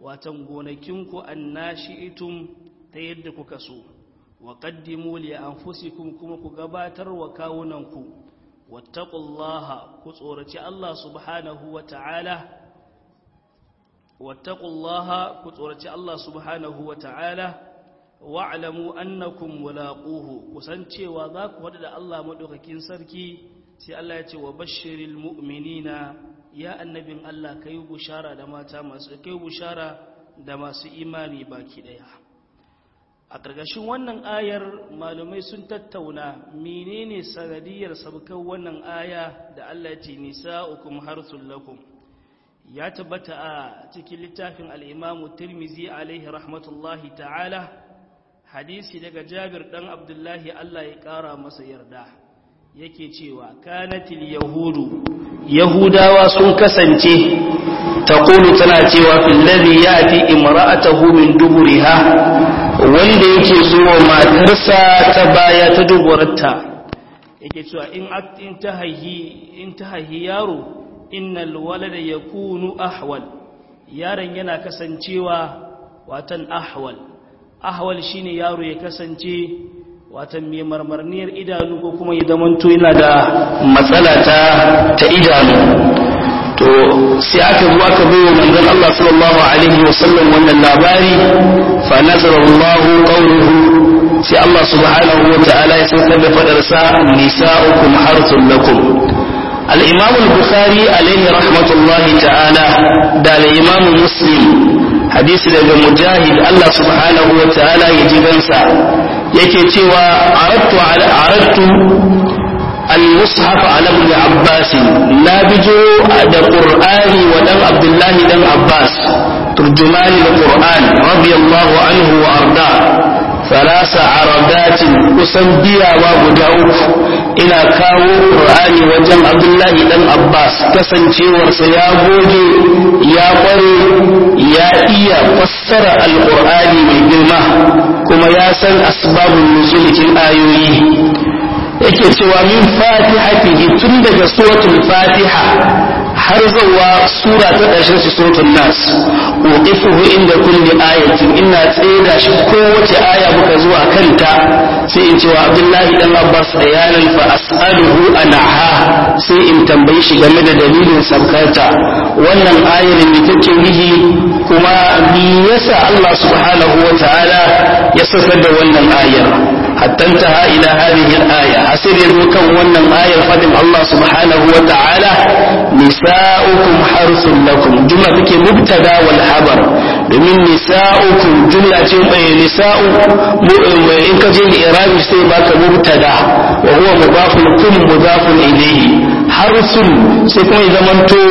watan gonakinku annashi'itum ta yadda kuka so wa qaddimu li anfusikum kuma ku gabatar wa kawunanku wattaqullaha ku tsoraci Allah subhanahu wa ta'ala wattaqullaha ku tsoraci Allah subhanahu wa ta'ala wa'lamu annakum mulaquhu kusancewa za ku hadu da Allah madaukakin sarki sai Allah ya ce wa bashiril mu'minina ya annabin Allah kai bushara da mata masu kai bushara da masu imani baki daya a ƙarƙashin wannan ayar malumai sun tattauna menene sanadiyar sabkan wannan aya da Allah ya ce nisa'ukum harsul lakum ya tabbata a cikin littafin al-Imam Tirmidhi alaihi rahmatullahi ta'ala hadisi daga Jabir dan Abdullahi Allah ya ƙara masa yarda yake cewa kanatil yahudu yahudawa sun kasance taqulu tana cewa fil ladhi yati imra'atahu min duburiha wanda yake zuwa matarsa ta baya ta duburarta yake cewa in in tahahi in tahahi yaro innal walada yakunu ahwal yaron yana kasancewa watan ahwal ahwal shine yaro ya kasance watan mai marmarniyar idanu ko kuma ya zamanto yana da matsala ta ta idanu to sai aka zo aka bai wa manzon Allah sallallahu alaihi wasallam wannan labari fa nazara Allah qawluhu sai Allah subhanahu wa ta'ala ya saukar da fadar sa nisa'ukum harthun lakum al-imam al-bukhari alaihi rahmatullahi ta'ala da al-imam muslim hadisi daga mujahid Allah subhanahu wa ta'ala ya ji gansa yake cewa aradtu ala aradtu al-mushaf ala ibn abbas la bijo da qur'ani wa dan abdullah dan abbas turjumani al-qur'an radiyallahu anhu wa arda ثلاث عربات kusan biyawa guda uku ina kawo qur'ani wajen abdullahi dan abbas kasancewarsa ya goge ya kware ya iya fassara alqur'ani mai girma kuma ya san asbabun nuzulikin ayoyi yake cewa min fatihatihi tun daga suratul fatiha har zuwa sura ta ƙarshen su suratul nas uqifuhu inda kulli ayatin ina tseda shi kowace aya muka zuwa kanta sai in cewa abdullahi dan abbas bayanan fa as'aluhu anha sai in tambayi shi game da dalilin sabkarta wannan ayar ne take nihi kuma me yasa Allah subhanahu wa ta'ala ya saukar da wannan ayar حتى انتهى إلى هذه الآية حسر يذوكم ونن آية فدم الله سبحانه وتعالى نساؤكم حرث لكم جملة كي مبتدا والحبر من نساؤكم جملة نساء إن كجي إرابي سيباك مبتدا وهو مضاف كل مضاف إليه حرث سيكون إذا منتو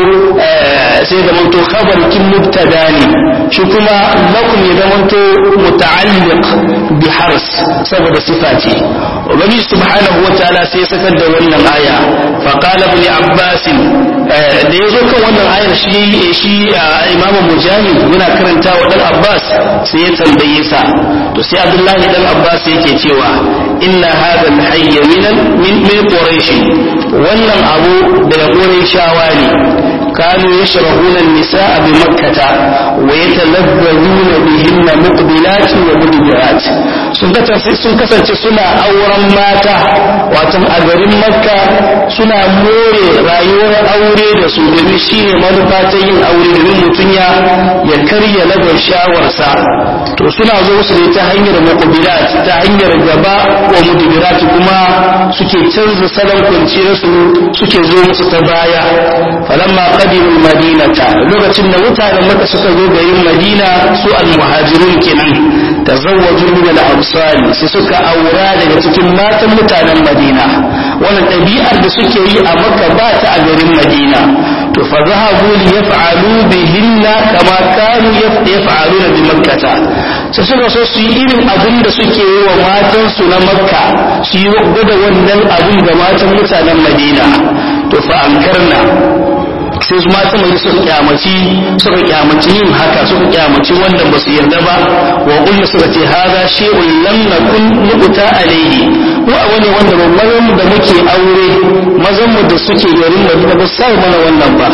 سيدا منتو خبر كم مبتداني شكما لكم إذا منتو متعلق بحرث سبب صفاتي وبني سبحانه وتعالى سيسكت دولنا الآية فقال ابن عباس da ya zo kan wannan ayar shi shi imamu mujahid yana karanta wa dan abbas sai ya tambaye sa to sai abdullahi dan abbas yake cewa inna hadha al-hayy min min quraish wannan abu daga quraishawa ne kanu yashrahuna an-nisaa bi makkah wa yatalazzazuna bihinna muqbilat wa mudbirat sun kasance sun kasance suna auren mata wato a garin makka suna more rayuwar aure da su domin shine manufa ta yin aure domin mutum ya ya karya lagar shawarsa to suna zo su ne ta hanyar muqbilat ta hanyar gaba wa mudbirat kuma suke canza salon kwanciyar su suke zo musu ta baya falamma qadimul madinata lokacin da mutanen maka suka zo garin madina su al-muhajirun kenan tazawwaju min al-ansari sai suka aura daga cikin matan mutanen madina wannan ɗabi'ar da suke yi a makka ba ta a garin madina to fa zahabu li yaf'alu bihinna kama kanu yaf'aluna bi makkata sai suka so su yi irin abin da suke yi wa matan su na makka su yi gwada wannan abin ga matan mutanen madina to fa ankarna sai su mata mai suka kyamaci suka kyamaci yin haka suka kyamaci wanda ba su yarda ba wa kullu suka ce haza shay'un lam nakun nuqta alayhi ko a wani wanda ba mazan da muke aure mazan mu da suke garin Madina ba sai mana wannan ba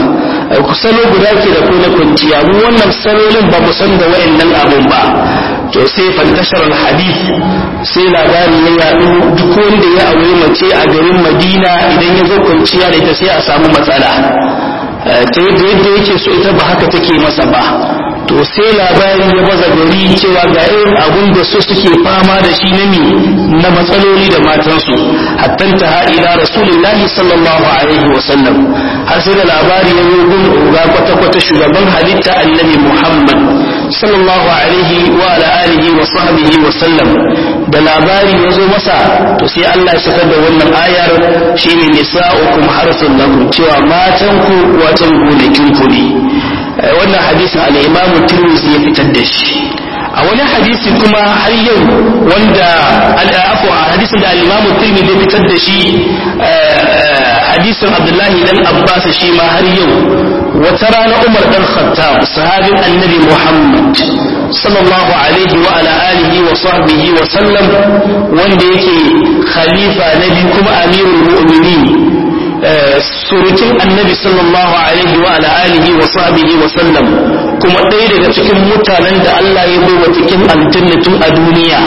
salo guda ke da kuna kwanciya mu wannan salolin ba mu san da wayannan abun ba to sai fantashar hadith sai labari ya yaɗu duk wanda ya aure mace a garin madina idan ya zo kwanciya da ita sai a samu matsala ta yadda yadda yake so ita ba haka take masa ba to sai labari ya baza gari cewa ga irin abun da su suke fama da shi na mi na matsaloli da matansu hattan ta ha ila rasulullahi sallallahu alaihi wa sallam har sai da labari ya yi gun ga kwata kwata shugaban halitta annabi muhammad sallallahu alaihi wa ala alihi wa sahbihi wa sallam da labari ya zo masa to sai Allah ya saka da wannan ayar shine nisa'ukum harsun lakum cewa matanku watan gonakin ku ne wannan hadisin al-Imam Tirmidhi ya fitar da shi a wani hadisi kuma har yau wanda al'afu a hadisin da al-Imam Tirmidhi ya fitar da shi hadisin Abdullahi dan Abbas shi ma har yau wata rana Umar dan Khattab sahabin Annabi Muhammad sallallahu alaihi wa ala alihi wa sahbihi wa sallam wanda yake khalifa nabi kuma amirul mu'minin surukin annabi sallallahu alaihi wa ala alihi wa sahbihi wa sallam kuma ɗaya daga cikin mutanen da Allah ya bai wa cikin aljannatin a duniya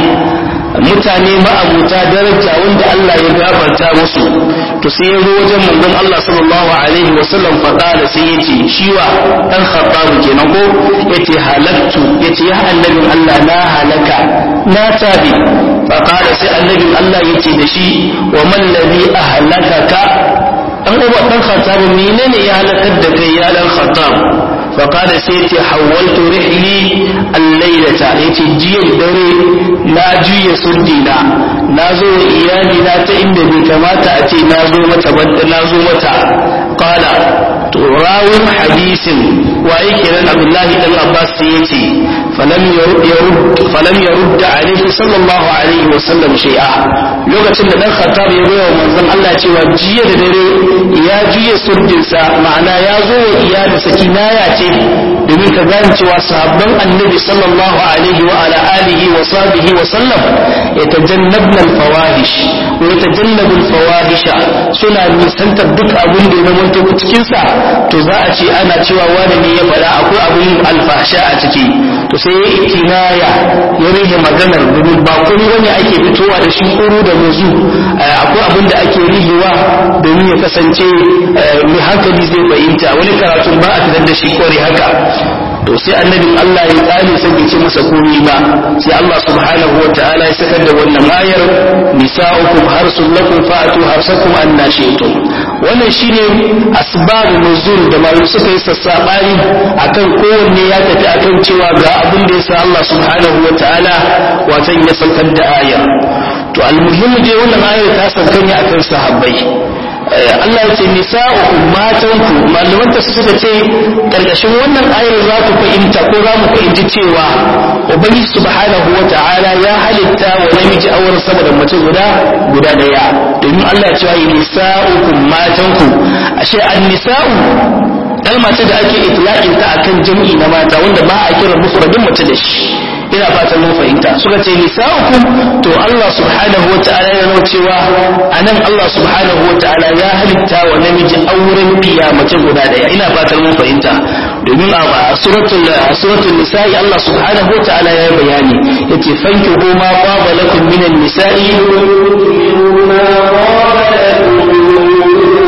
mutane ma'abuta daraja wanda Allah ya gafarta musu to sai ya zo wajen manzon Allah sallallahu alaihi wa sallam faɗa da sai ya ce shi wa dan khattabu kenan ko yace halaktu yace ya annabin Allah na halaka na tabi fa qala sai annabin Allah yace da shi wa man ladhi ahlakaka dan uba dan khattab menene ya halakar da kai ya dan khattab fa qala sai yace hawaltu rihli al-laylata yace jiya dare na juya surdina na zo wa iyali na ta inda bai kamata a ce na zo mata ba na zo mata qala to rawun hadisin waye kenan abdullahi dan abbas sai yace falam yarud falam yarud alaihi sallallahu alaihi wa sallam shay'a lokacin da dan khattab ya bayar manzon Allah cewa jiya da dare ya juye surdinsa ma'ana ya zo wa iyali sakinaya ce domin ka gane cewa sahabban annabi sallallahu alaihi wa ala alihi wa sahbihi wa sallam yatajannabna al-fawahish wa yatajannabu al-fawahisha suna nisantar duk abin da ya zama cikin sa to za a ce ana cewa wani ne ya faɗa akwai abin alfahsha a ciki to sai ya itinaya ya rage maganar domin ba kuma wani ake fitowa da shi kuru da muzu akwai abin da ake rihewa domin ya kasance mai hankali zai fahimta wani karatun ba a fitar da shi kware haka to sai annabin Allah ya tsani sai bai ce masa komai ba sai Allah subhanahu wa ta'ala ya sakar da wannan ayar nisa'ukum harsul lakum fa'atu harsakum anna shi'tum wannan shine asbabun nuzul da malu suka yi sassabani akan kowanne ya tafi akan cewa ga abin da yasa Allah subhanahu wa ta'ala watan ya saukar da ayar to almuhimmi dai wannan ayar ta sauka ne akan sahabbai Allah ya ce nisa'ukum matanku malaman ta suka ce karkashin wannan ayar za ku fahimta ko za mu fahimci cewa ubangiji subhanahu wata'ala ya halitta wa namiji auren sama da mace guda guda daya domin Allah ya ce nisa'ukum matanku ashe an-nisa'u kalma ce da ake itlaqin ta akan jam'i na mata wanda ba a kira mufradin mace da shi ina fatan mun fahimta suka ce nisa'ukum to Allah subhanahu wata'ala ya nuna cewa anan Allah subhanahu wata'ala ya halitta wa namiji auren biya mace guda daya ina fatan mun fahimta domin a suratul suratul nisa'i Allah subhanahu wata'ala ya bayani yace fanki ma qaba lakum minan nisa'i ma qaba lakum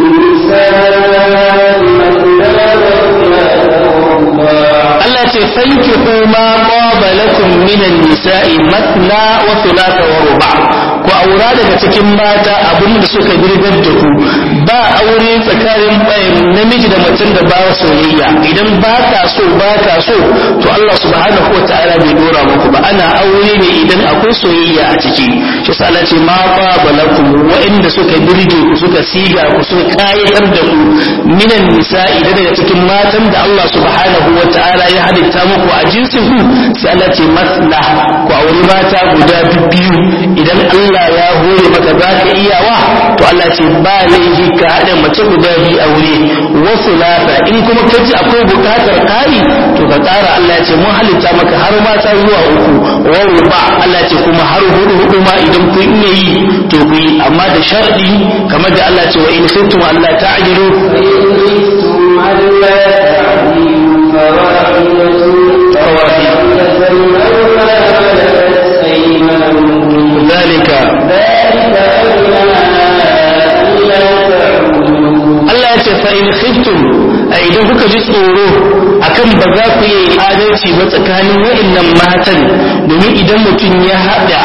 Allah ce fanki ma qaba lakum minan nisa'i matna wa thulatha wa ruba ku aura daga cikin mata abin da suka girgar da ku ba aure tsakanin namiji da macen da ba soyayya idan ba ka so ba ka so to Allah subhanahu wa ta'ala bai dora muku ba ana aure ne idan akwai soyayya a ciki shi sa Allah ce ma qaba lakum wa'inda suka girge ku suka siga ku suka kayatar da ku minan nisa'i daga cikin matan da Allah subhanahu wa ta'ala ya halitta muku a jinsin ku sai Allah ce masna ku auri mata guda biyu idan Allah ya hore maka za ka iyawa to Allah ce ba laifi ka haɗa mace guda biyu aure wasu lata in kuma ka ji akwai buƙatar ƙari to ka ƙara Allah ya ce mun halitta maka har mata zuwa uku wa ruba Allah ce kuma har hudu hudu ma idan kun iya yi to ku yi amma da sharɗi kamar da Allah ce wa in kuntum Allah ta'jilu ألا تعديل فواحدة فواحدة أو ما ملكت أيمانكم ذلك ذلك أدنى ألا تعودوا Allah ya ce fa in khiftum a idan kuka ji tsoro akan ba za ku yi adalci ba tsakanin wa'annan matan domin idan mutum ya haɗa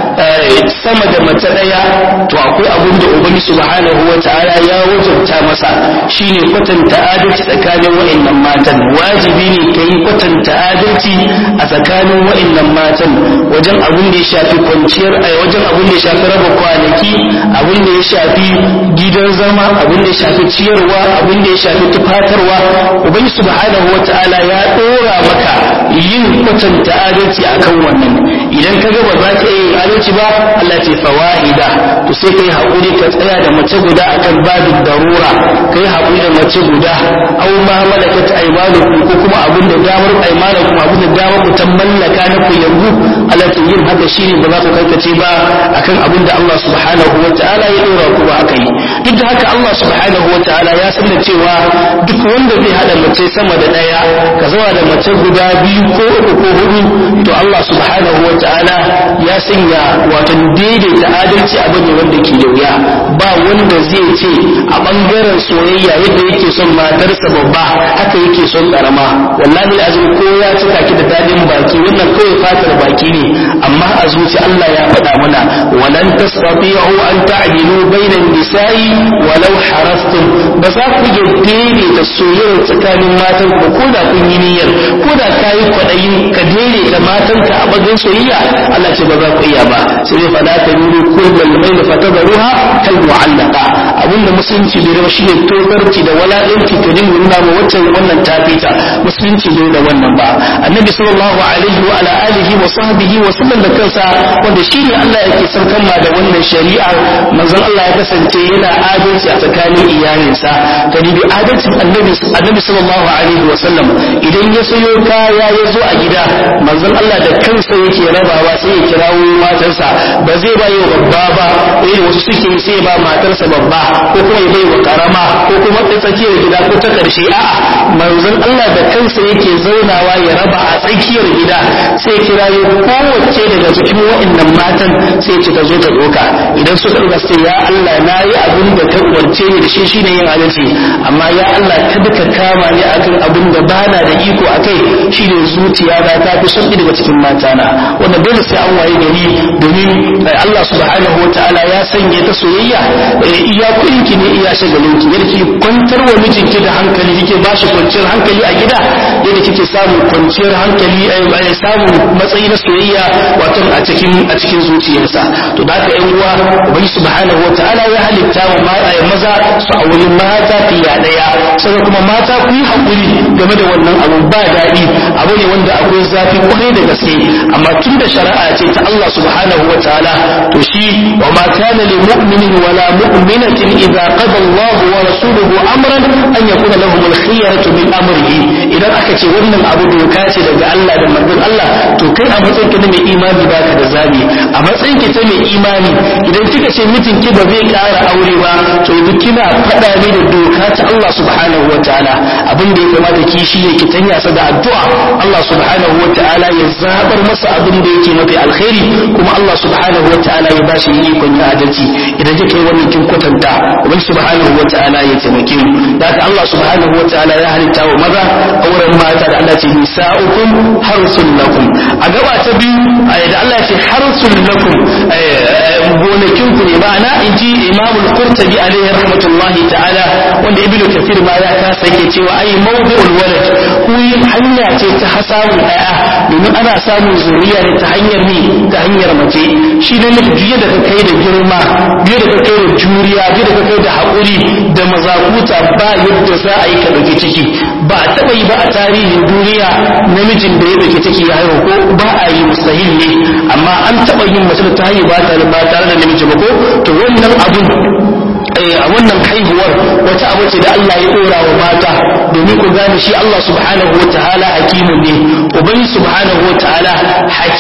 sama da mace ɗaya to akwai abin da ubangi subhanahu wa ta'ala ya wajabta masa shine kwatanta adalci tsakanin wa'annan matan wajibi ne ka yi kwatanta adalci a tsakanin wa'annan matan wajen abin da ya shafi kwanciyar a wajen abin da ya shafi raba kwanaki abin da ya shafi gidan zama abin da ya shafi ciyarwa abin da ya shafi tufatarwa ubangi subhanahu wa ta'ala ya ɗora maka yin kwatanta adalci akan wannan idan ka ga ba za ka yi adalci ba Allah ce fawa'ida to sai kai haƙuri ka tsaya da mace guda akan babin darura kai haƙuri da mace guda aw ma malakat aymanukum ko kuma abin da damar aymanukum abin da damar ku ta mallaka na ku yanzu Allah ce yin haka shine ba za ku karkace ba akan abin da Allah subhanahu wa ta'ala ya dora ku ba akai duk da haka Allah subhanahu wa ta'ala ya san da cewa duk wanda zai hada mace sama da daya ka zama da mace guda biyu ko uku ko hudu to Allah subhanahu wa ta'ala ya sanya wato daidaita adalci abu ne wanda ke da wuya ba wanda zai ce a bangaren soyayya yadda yake son matarsa babba haka yake son karama wallahi azumi ko ya cika ki da dadin baki wannan kawai fatar baki ne amma a zuci Allah ya faɗa mana walan tastati'u an ta'dilu bainan nisa'i walau harastum ba za ku iya daidaita soyayya tsakanin matan ku ko da kun yi niyyar ko da kayi kwaɗayin ka daidaita matanka a bagin soyayya Allah ce ba za ku iya ba sai dai fala ta nuru kullal mayl fatadruha kal mu'allaqa abinda musulunci bai raba shine tokarci da walaɗinci ka dinga nuna ma wacce wannan ta fita musulunci bai da wannan ba annabi sallallahu alaihi wa ala alihi wa sahbihi wa sallam da kansa wanda shine Allah yake sarkan ma da wannan shari'a manzon Allah ya kasance yana adalci a tsakanin iyalinsa ka dibi adalcin annabi annabi sallallahu alaihi wa sallam idan ya sayo kaya ya zo a gida manzon Allah da kansa yake rabawa sai ya kirawo matarsa ba zai ba yi babba ba irin wasu suke sai ba matarsa babba ko kuma ya bai wa karama ko kuma ta tsakiyar gida ko ta karshe a'a manzon Allah da kansa yake zaunawa ya raba a tsakiyar gida sai kira yi kowace daga cikin wa'annan matan sai ce ta zo ta doka idan suka ɗauka sai ya Allah na yi abin da ka umarce ni da shi shine yin adalci amma ya Allah kada ka kama ni akan abin da bana da iko akai shine zuciya na ta fi son daga cikin matana wanda dole sai an waye gari domin Allah subhanahu wa ta'ala ya sanya ta soyayya iya kuɗinki ne iya shagalinki yadda kike kwantar wa mijinki da hankali kike ba shi kwanciyar hankali a gida yadda kike samun kwanciyar hankali a samun matsayi na soyayya wato a cikin a cikin zuciyarsa to da haka yan uwa ubangi subhanahu wa ta'ala ya halitta wa maza su auri mata fiya daya sai kuma mata ku yi hakuri game da wannan abun ba daɗi abu ne wanda akwai zafi kwarai da gaske amma tun da shari'a ce ta Allah subhanahu wa ta'ala to shi wa ma kana lil mu'minin wala mu'minatin idza qada Allah wa rasuluhu amran an yakuna lahum al khiyaratu min amrihi idan aka ce wannan abu doka ce daga Allah da manzon Allah to kai a matsayin ka na mai imani baka da zabi a matsayin ki ta mai imani idan kika ce mijin ki ba zai ƙara aure ba to yanzu kina faɗa ne da doka ta Allah subhanahu wa ta'ala abin da ya kamata ki shi ne ki tanya sa da addu'a Allah subhanahu wa ta'ala ya zabar masa abin da yake mafi alkhairi kuma Allah subhanahu wa ta'ala ya bashi ikon ya adalci idan kika yi wannan kin kwatanta ubangiji subhanahu wa ta'ala ya taimake mu da haka Allah subhanahu wa ta'ala ya halitta wa maza auren mata da Allah ce nisa'ukum harsun lakum a gaba ta biyu da Allah ce harsun lakum gonakin ku ne ma'ana in ji Imam al-Qurtubi alaihi rahmatullahi ta'ala wanda Ibn Kathir ma ya kasa yake cewa ai mawdi'ul walad ku hanya ce ta hasamun ɗaya domin ana samun zuriya ne ta hanyar ni ta hanyar mace shi ne nufi biye da ka kai da girma biye da ka kai da juriya biye da ka kai da haƙuri da mazakuta ba yadda za a yi ka ɗauki ciki ba a taɓa yi ba a tarihin duniya namijin da ya ɗauki ciki ya haihu ko ba a yi mustahil ne amma an taɓa yin mace da ta haihu ba tare da namiji ba ko to wannan abun a wannan haihuwar wata abu ce da Allah ya dora wa mata domin ku gane shi Allah subhanahu wa ta'ala hakimun ne ubangi subhanahu wa ta'ala hakim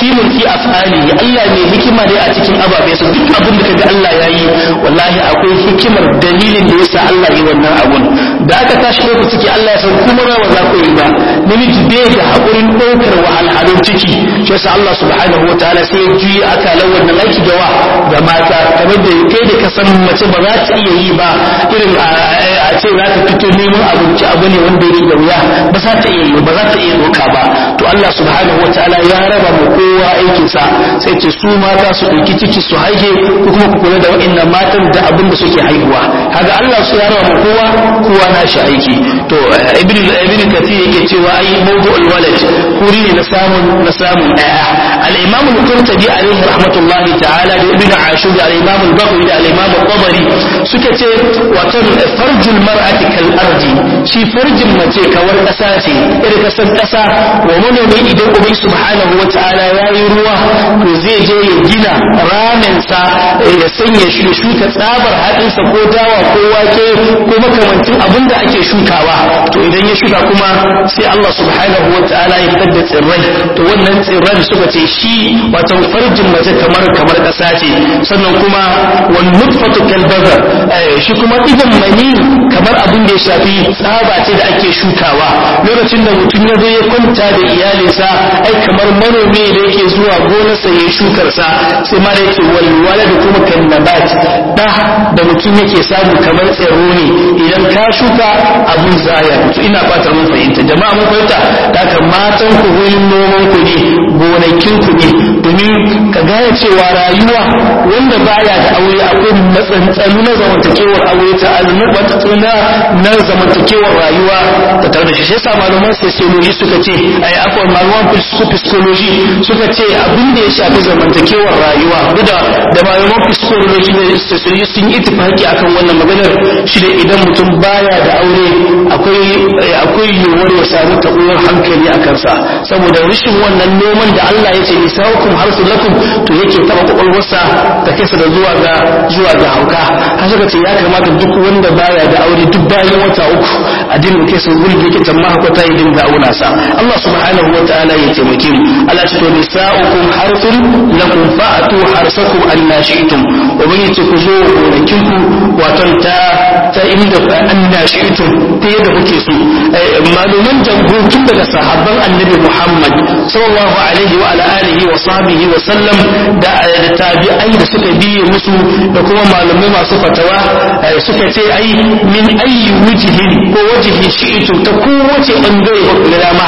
hakimun fi af'alihi Allah mai hikima ne a cikin ababe su duk abin da kaga Allah yayi wallahi akwai hikimar dalilin da yasa Allah yi wannan abun da aka tashi ɗaukar ciki Allah ya san kuma rawa za ku yi ba namiji bai da haƙurin ɗaukar wahalhalun ciki shi yasa Allah subhanahu wataala sai ya juyi akalan wannan aiki da wa ga mata kamar da kai da ka san mace ba za ta iya yi ba irin a ce za ta fito neman abinci abu ne wanda yake da wuya ba za ta iya yi ba za ta iya ɗauka ba to Allah subhanahu wataala ya raba mu kowa aikinsa sai ce su mata su ɗauki ciki su haihe ko kuma ku kula da waɗannan matan da abin da suke haihuwa kaga Allah su ya raba mu kowa kowa na shi aiki to ibn ibn kathir yake cewa ai mawdu'ul walad kuri ne na samun na samun daya al-imam al-qurtubi alaihi rahmatullahi ta'ala da ibn ashur da al-imam al-baghawi da al-imam al-tabari suka ce wato farjul mar'ati kal ardi shi farjin mace kawar kasa ce irin kasan kasa wa manomi idan ubai subhanahu wa ta'ala yayi ruwa to zai je ya gina ramin sa ya sanya shi shuka tsabar hadinsa ko dawa ko wake ko makamancin abinda ake shukawa to idan ya shuka kuma sai Allah subhanahu wa ta'ala ya fitar da tsirrai to wannan tsirran suka ce shi wato farjin mace kamar kamar kasa ce sannan kuma wan nutfatu kal bazar shi kuma idan mani kamar abin da ya shafi tsaba ce da ake shukawa lokacin da mutum ya zo ya kwanta da iyalinsa ai kamar manomi da yake zuwa gonarsa ya shukar sa sai ma da yake walwala da kuma kan nabat da da mutum yake samu kamar tsiro ne idan ka shuka abun zaya to ina fatar mun fahimta jama'a mun fahimta da haka matan ku wurin noman ku ne gonakin ku ne domin ka gane cewa rayuwa wanda baya da aure akwai matsantsalu na zamantakewar aure ta matsantsalu na zamantakewar rayuwa ta tare da shi sai sa malaman sociology suka ce ai akwai malaman psychology suka ce abin da ya shafi zamantakewar rayuwa da da malaman psychology da sociology sun yi tafaki akan wannan maganar shi da idan mutum baya da aure akwai akwai yiwuwar ya samu tabuwar hankali a kansa saboda rashin wannan noman da Allah ya ce nisaukum harsu lakum to yake taba kwakwalwarsa da kansa da zuwa ga zuwa ga hauka har suka ce ya kamata duk wanda baya da aure duk bayan wata uku a dinga kai sa wurin da yake tamma hakwata ya dinga auna sa Allah subhanahu wa ta'ala ya taimake mu Allah ce to nisaukum harsun lakum fa'atu harsakum anna shi'tum ubangiji ku zo gonakin ku wato ta ta inda anna shi'tum ta yadda kuke so maluman jamhur tun daga sahabban annabi Muhammad sallallahu alaihi wa ala alihi wa sahbihi wa sallam da tabi'ai da suka biye musu da kuma malamai masu fatawa suka ce ai min ayyi wujhin ko wajhi shi'tum ta kowace bangare ba ku dama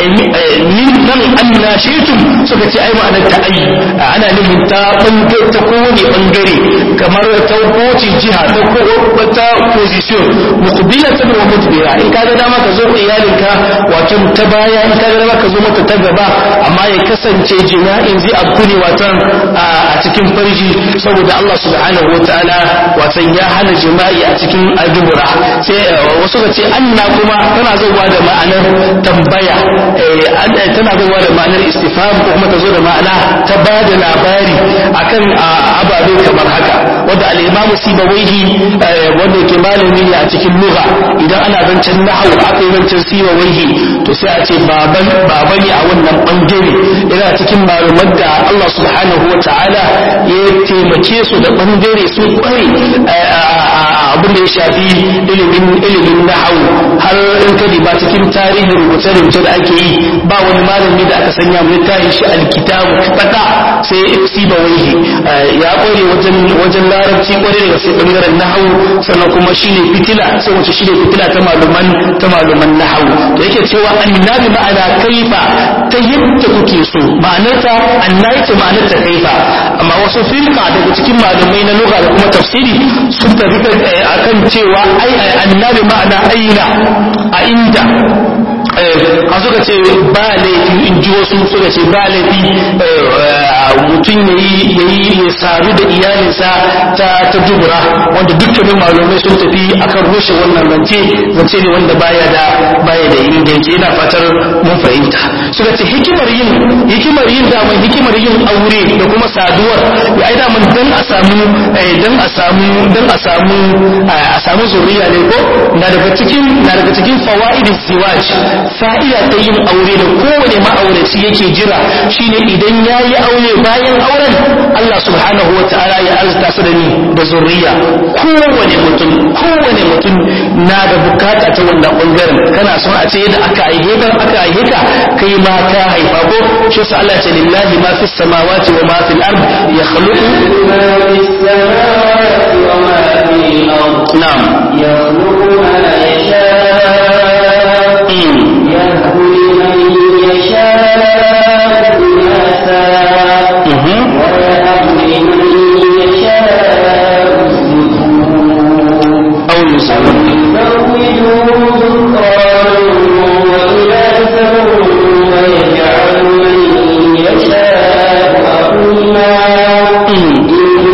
min nan anna shi'tum suka ce ai ma'anar ta ai ana nufin ta bangare ta kowane bangare kamar ta kowace jiha ta kowace position muqbilatan wa mudbira in ka ga dama ka zo iyalinka wato ta baya in ka ga dama ka zo mata ta gaba amma ya kasance jima'in zai abu ne watan a cikin farji saboda Allah subhanahu wa ta'ala watan ya hana jima'i a cikin adubura sai wasu ka ce anna kuma tana zuwa da ma'anar tambaya tana zuwa da ma'anar istifham ko kuma ta zo da ma'ana ta ba da labari akan ababe kamar haka wanda al-imamu sibawaihi wanda ke malami ne a cikin lugha idan ana zancen nahwu aka yi zancen sibawaihi to sai a ce baban baba ne a wannan bangare yana cikin malaman da Allah subhanahu wa ta'ala ya taimake su da bangare sun kware abin da ya shafi ilimin ilimin nahwu har in ka ba cikin tarihin rubuce rubuce da ake yi ba wani malami da aka sanya mu littafin shi alkitabu fata sai sibawaihi ya kware wajen wajen larabci kware daga sai bangaren nahwu sannan kuma shine fitila sai wace shine fitila ta maluman ta maluman nahwu da yake cewa annabi ma'ana kaifa ta yadda kuke so ma'anarta annabi ta ma'anarta kaifa amma wasu firka daga cikin malumai na lugha da kuma tafsiri sun tafi akan cewa ai annabi ma'ana aina a inda a suka ce ba laifi in ji wasu suka ce ba laifi mutum ya yi ya sadu da iyalinsa ta ta dubura wanda dukkanin malumai sun tafi akan rushe wannan zance zance ne wanda baya da baya da inganci ina fatar mun fahimta suka ce hikimar yin hikimar yin daman hikimar yin aure da kuma saduwar ya ai daman dan a samu dan a samu dan a samu a samu zuriya ne ko na daga cikin na daga cikin fawaidin siwaj fa'ida ta yin aure da kowane ma'auraci yake jira shine idan yayi aure bayan auren Allah subhanahu wataala ya arzuta su da ni da zuriya kowane mutum kowane mutum na da bukata ta wannan bangaren kana son a ce yadda aka aihe ka aka aihe ka kai ma ka haifa ko shi sa Allah ce lillahi ma fis samawati wa ma fil ard yakhluqu ما في السماوات وما في الأرض na'am يخلق ما يشاء Mm. يهب لمن يشاء إناثا Mhm. ويهب لمن يشاء الذكور aw yusawwi Mm.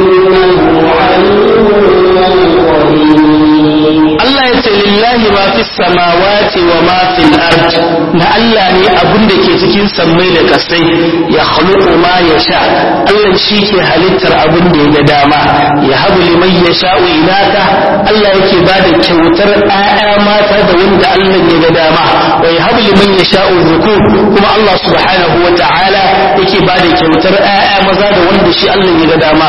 Allah ya ce lillahi ma fi samawati wa ma fil ard na Allah ne abin da ke cikin sammai da kasai ya khluqu ma yasha Allah shi ke halittar abin da ya ga dama ya habu liman yasha'u inaka Allah yake ba da kyautar ƴaƴa mata da wanda Allah ya ga dama wa ya habu liman yasha'u dhukur kuma Allah subhanahu wa ta'ala yake ba da kyautar ƴaƴa maza da wanda shi Allah ya ga dama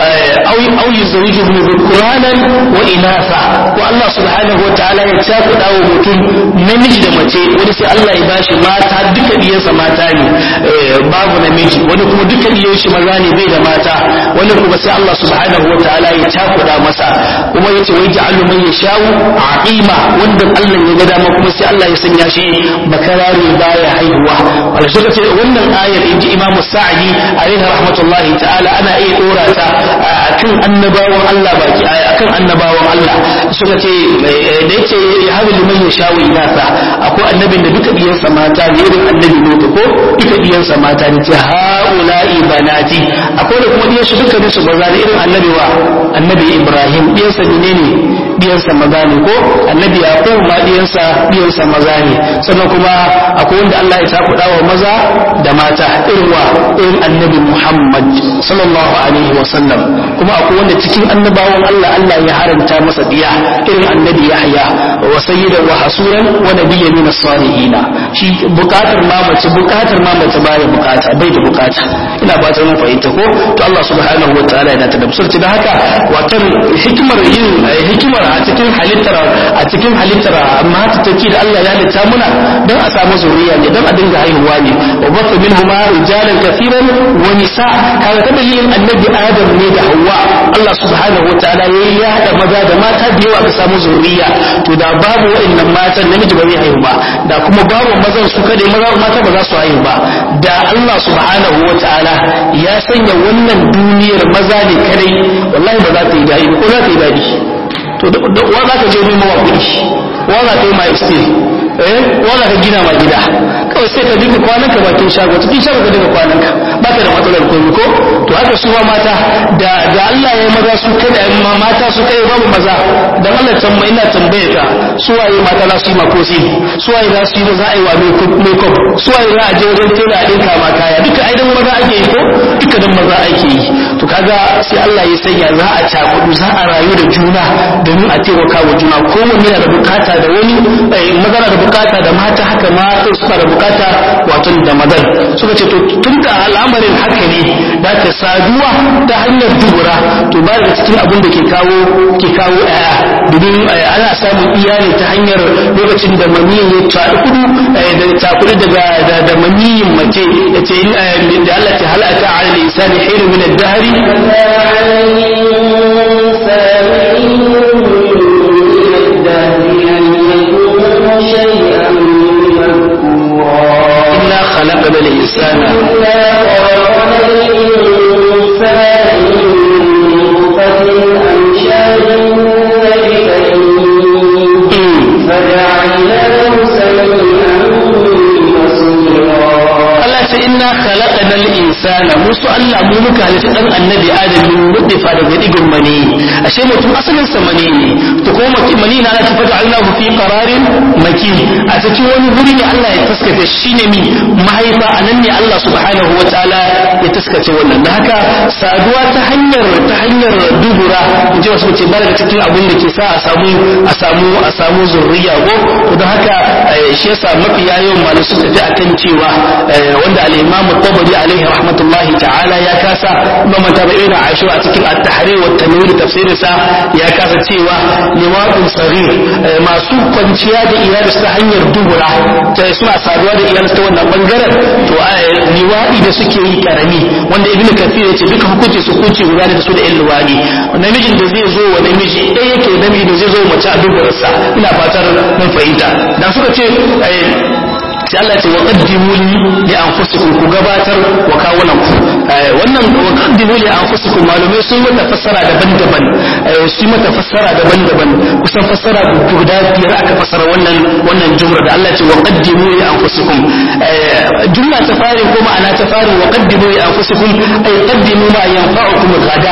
au au yuzawwijuhum dhukuranan wa inatha ko Allah subhanahu wa ta'ala ya cakuɗa wa mutum namiji da mace wani sai Allah ya bashi mata duka diyansa mata ne eh, babu namiji wani kuma duka diyan shi maza ne bai da mata wani kuma sai Allah subhanahu wa ta'ala ya cakuɗa masa kuma yace wai ja'alu man yashau aqima wanda Allah ya ga dama kuma sai Allah ya sanya shi bakarare baya haihuwa wala shi ce wannan ayar inji Imam Sa'di alaihi rahmatullahi ta'ala ana iya dora ta akan annabawan Allah baki akan annabawan Allah suka ce da yake ya haɗu liman ya shawo inasa akwai annabin da duka diyansa mata ne irin annabi ne ko duka diyansa mata ne ce haula'i banati akwai da kuma diyan shi duka ne su maza ne irin annabi wa annabi Ibrahim diyansa ne ne diyansa maza ne ko annabi Yaqub ma diyansa diyansa maza ne sannan kuma akwai wanda Allah ya takuda wa maza da mata irin wa irin annabi Muhammad sallallahu alaihi wa sallam kuma akwai wanda cikin annabawan Allah Allah ya haranta masa diya irin annabi Yahya wa sayyidan wa hasuran wa nabiyyan min as-salihin shi bukatar ma mace bukatar ma mace baya bukata bai da bukata ina fatan mun fahimta ko to Allah subhanahu wa ta'ala yana ta dabsarci da haka watan hikimar yin hikimar a cikin halittar a cikin halittar mata take da Allah ya halitta muna dan a samu zuriya ne dan a dinga haihuwa ne wa batha minhuma rijalan kathiran wa nisa kaga ta dalilin annabi Adam ne da Hawwa Allah subhanahu wa ta'ala ya hada maza da mata da yawa ka samu zuriya to da babu wa'annan matan namiji ba zai haihu ba da kuma babu mazan su kada maza mata ba za su haihu ba da Allah subhanahu wa ta'ala ya sanya wannan duniyar maza ne kadai wallahi ba za ta yi dadi ba ko za ta yi dadi to da wa za ka je nemo wa kuɗi wa za ka yi ma estate eh wa za ka gina ma gida kawai sai ka dinga kwanan ka bakin shago cikin shago ka dinga kwanan ka ba ka da matsalar komai ko to haka su ma mata da da Allah ya yi maza su kada ma mata su kai babu maza dan Allah tamma ina tambaye ka su waye mata za su yi makosi su waye za su yi za a yi wa makeup su waye za a je wajen tela a dinka ma kaya duka ai dan maza ake yi ko duka dan maza ake yi to kaga sai Allah ya sanya za a cakudu za a rayu da juna domin a taimaka wa juna kowanne yana da bukata da wani maza na da bukata da mata haka mata suna da bukata wato da mazan suka ce to tun da al'amarin haka ne da ka saduwa ta hanyar dubura to ba da cikin abin da ke kawo ke kawo aya domin ana samun iyali ta hanyar lokacin da maniyin ya takudu da takudu daga da maniyin mace ya ce da Allah ta halaka ala lisani hiru min ad-dahri إنا خلقنا الإنسان Allah ce inna khalaqana insana musu Allah mu muka halitta dan annabi adam min nutfa daga digon mani ashe mutum asalin sa mani ne to kuma mutum mani na ta fada Allah fi qararin makin a cikin wani guri ne Allah ya taskace shine mi mahaifa anan ne Allah subhanahu wataala ya taskace wannan da haka saduwa ta hanyar ta hanyar dubura in ji wasu ce ba daga cikin abin da ke sa a samu a samu a samu zurriya ko don haka shi yasa mafi yayin malu sun tafi akan cewa wanda al-Imam Tabari alaihi rahmatullahi ta'ala ya kasa Imam Tabi'i da Aisha a cikin at-Tahrir wa tanwir tafsirin sa ya kasa cewa liwadun saghir masu kwanciya da iyali ta hanyar dubura ta suna saduwa da iyali ta wannan bangaren to liwadi da suke yi karami wanda Ibn Kathir ya ce duka hukunci su hukunci guda da su da ƴan liwadi namijin da zai zo wa namiji ɗaya yake namiji da zai zo mace a duburarsa ina fatar mun fahimta dan suka ce sai Allah ce wa qaddimu li anfusikum ku gabatar wa kawunan ku wannan wa qaddimu li anfusikum malumai sun mata fassara daban-daban su mata fassara daban-daban kusan fassara guda biyar aka fassara wannan wannan jumla da Allah ce wa qaddimu li anfusikum jumla ta fari ko ma'ana ta fari wa qaddimu li anfusikum ay qaddimu ma yanfa'ukum gada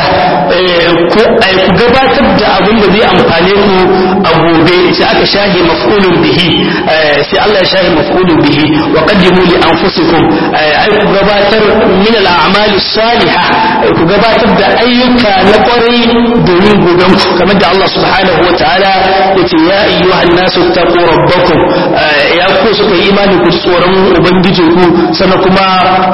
ku ku gabatar da abin da zai amfane ku a gobe sai aka shahi maf'ulun bihi sai Allah ya shahi maf'ulun bihi wa qaddimu li anfusikum ay ku gabatar min al-a'mal as-salihah ku gabatar da ayyuka na kwarai domin goben ku kamar da Allah subhanahu wa ta'ala yace ya ayyuhan nasu taqu rabbakum ya ku suka yi imani ku tsoron ubangijinku sannan kuma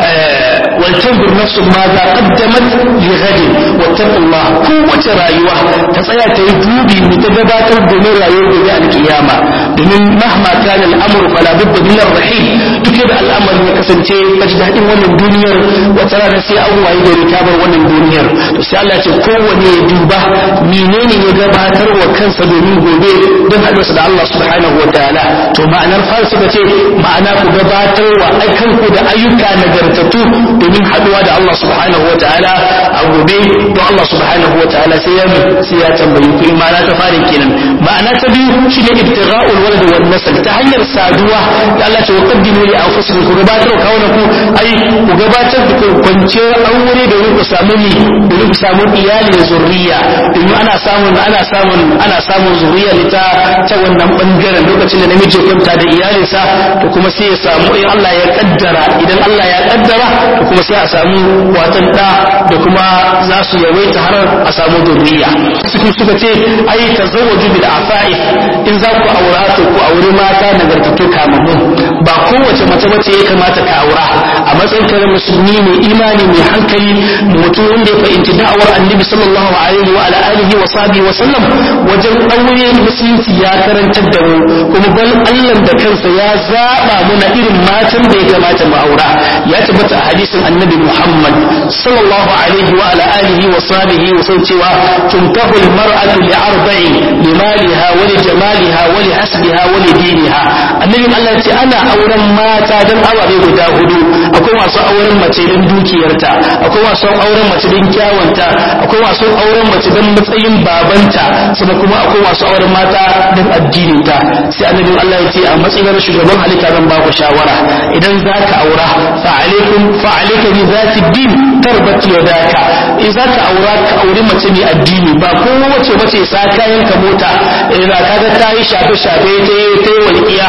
wal tanzur nafsun ma za qaddamat li ghadin wattaqullah kowace rayuwa ta tsaya ta yi dubi mu ta gabatar domin rayuwar gobe al-kiyama domin mahma kana al-amru fala budda min ar-rahim duk da al'amarin ya kasance ka ji daɗin wannan duniyar wata rana sai an wayi gari ka bar wannan duniyar to sai Allah ce kowane ya duba menene ya gabatar wa kansa domin gobe don haɗuwarsa da Allah subhanahu wa ta'ala to ma'anar fara suka ce ma'ana ku gabatar wa aikanku da ayyuka nagartattu domin haɗuwa da Allah subhanahu wa ta'ala a gobe don Allah subhanahu wa ta'ala sai ya sai ya tambayi ku ma'ana ta fara kenan ma'ana ta biyu shine ibtigha'ul walad wan nasl ta hanyar saduwa da Allah ce wa qaddimu li anfusikum ku gabatar wa kawunaku ai ku gabatar da kwanciyar aure domin ku samu ni domin ku samu iyali da zurriya domin ana samun ana samun ana samun zurriya ne ta ta wannan bangaren lokacin da namiji ya kwanta da iyalinsa to kuma sai ya samu in Allah ya kaddara idan Allah ya kaddara to kuma sai a samu watan da da kuma za su yawaita har a samu zurriya suka suka ce ai tazawwaju bil afa'if in za ku aura to ku auri mata nagartattu kamammu ba kowace mace mace ya kamata ka aura a matsayin ka musulmi mai imani mai hankali mutum wanda ya fahimci da'awar annabi sallallahu alaihi wa ala alihi wa sahbihi wa sallam wajen aure musulunci ya karantar da mu kuma bal Allah da kansa ya zaba muna irin matan da ya kamata mu aura ya tabbata a hadisin annabi Muhammad sallallahu alaihi wa ala alihi wa sahbihi wa sallam cewa tunkahu al-mar'atu li arba'in limaliha wa li jamaliha wa li hasbiha wa li diniha annabi Allah ce ana auren mata dan ababe guda hudu akwai masu auren mace don dukiyarta akwai masu auren mace don kyawanta akwai masu auren mace don matsayin babanta sannan kuma akwai masu auren mata don addininta sai annabin Allah ya ce a matsayin shugaban halitta zan ba ku shawara idan za ka aura fa alaikum fa alaika bi zati din tarbati yadaka in za ka aura ka auri mace mai addini ba ko wace mace sa kayan ka mota idan kaga ta yi shafe shafe ta yi ta yi walƙiya